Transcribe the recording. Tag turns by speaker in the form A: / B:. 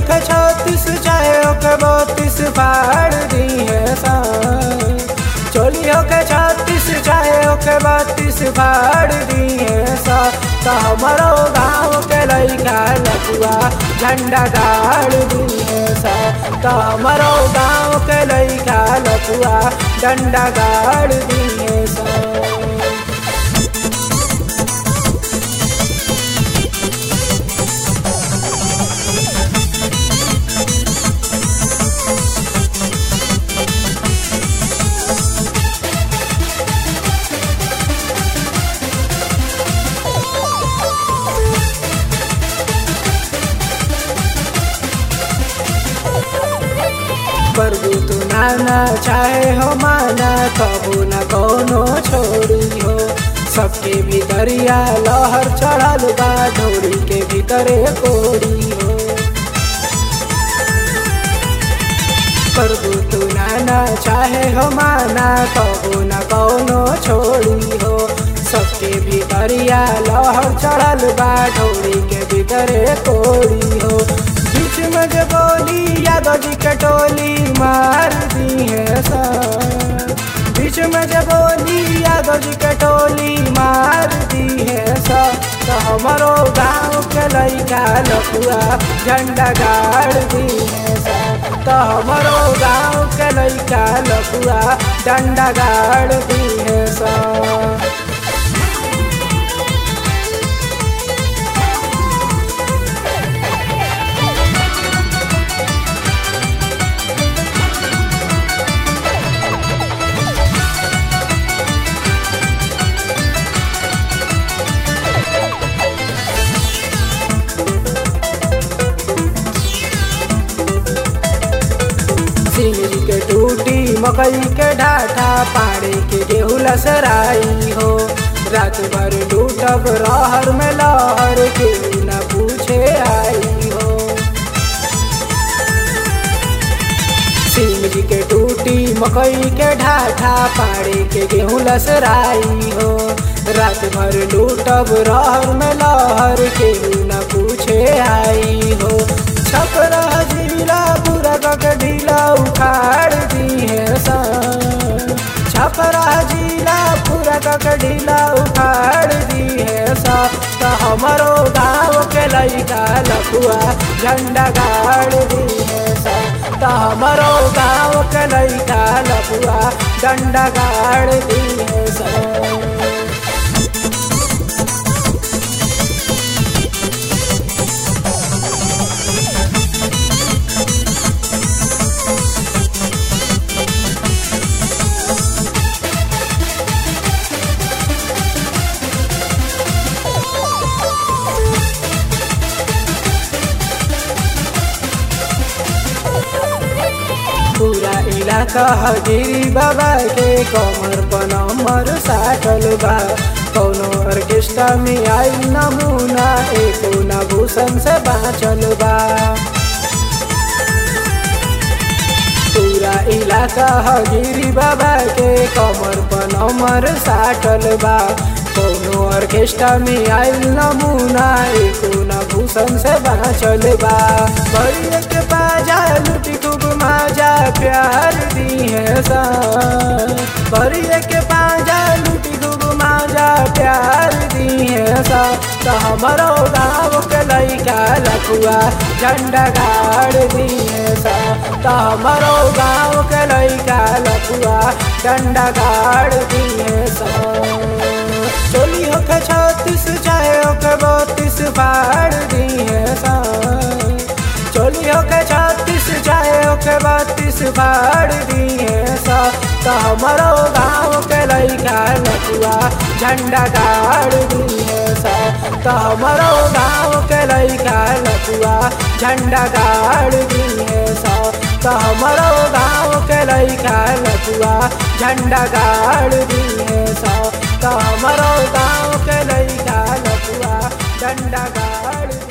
A: होके छत्तीस चाहे होके बत्तीस फाड़ दी है सा चोली होके छत्तीस चाहे होके बत्तीस फाड़ दी है सा तो हमारो गाँव के लड़का लपुआ झंडा गाड़ दी है सा तो हमारो गाँव के लड़का लपुआ डंडा गाड़ दी है सा प्रभु तू नाना चाहे हो माना कबू न कोनो छोड़ी हो सबके भीतरिया लहर चढ़ल बा ढोरी के भीतरे कोड़ी हो प्रभु तू नाना चाहे हो माना कबू न कोनो छोड़ी हो सबके भीतरिया लहर चढ़ल बा ढोरी के भीतरे कोड़ी हो बीच में जे बोली यादव जी कटोली मार दी है सा बीच में जे बोली यादव जी कटोली मार दी है सा तो हमारो गाँव के लड़का लपुआ झंडा गाड़ दी है सा तो हमारो गाँव के लड़का लपुआ डंडा गाड़ दी है सा सिंगरी के टूटी मकई के ढाठा पाड़े के गेहूँ लसराई हो रात भर लूटब रहर में लहर के न पूछे आई हो सिंगरी के टूटी मकई के ढाठा पाड़े के गेहूँ लसराई हो रात भर लूटब रहर में लहर के न पूछे आई हो छपरा जिला पूरा कक ढीला उखाड़ दी है सा छपरा जिला पूरा कक ढीला उखाड़ दी है सा तो हमारो गाँव के लड़का लपुआ झंडा गाड़ दी है सा तो हमारो गाँव के लड़का लपुआ डंडा गाड़ दी है सा पूरा इलाका हजीरी बाबा के कमर पर नंबर साटल बा कौनो ऑर्केस्ट्रा में आई नमूना एको न भूषण से बाँचल बा पूरा इलाका हजीरी बाबा के कमर पर नंबर साटल बा कौनो ऑर्केस्ट्रा में आयल नमूना एको न भूषण से बाँचल बा बड़िया के बाजा लुटी खूब माजा प्यार दी है सा बड़िया के बाजा लुटी खूब माजा प्यार दी है सा तो हमारो गाँव के लड़का लखुआ झंडा गाड़ दी है सा तो हमारो गाँव के लड़का लखुआ झंडा गाड़ दी है सा चोली होके छत्तीस चाहे होके बत्तीस फाड़ दी है सा चोली होके छत्तीस चाहे होके बत्तीस फाड़ दी है सा तो हमारो गाँव के लड़का लपुआ झंडा गाड़ दी है सा तो हमारो गाँव के लड़का लपुआ झंडा गाड़ दी है सा तो हमारो गाँव के लड़का लपुआ झंडा गाड़ दी है सा तो हमारो गाँव के लड़का लपुआ झंडा गाड़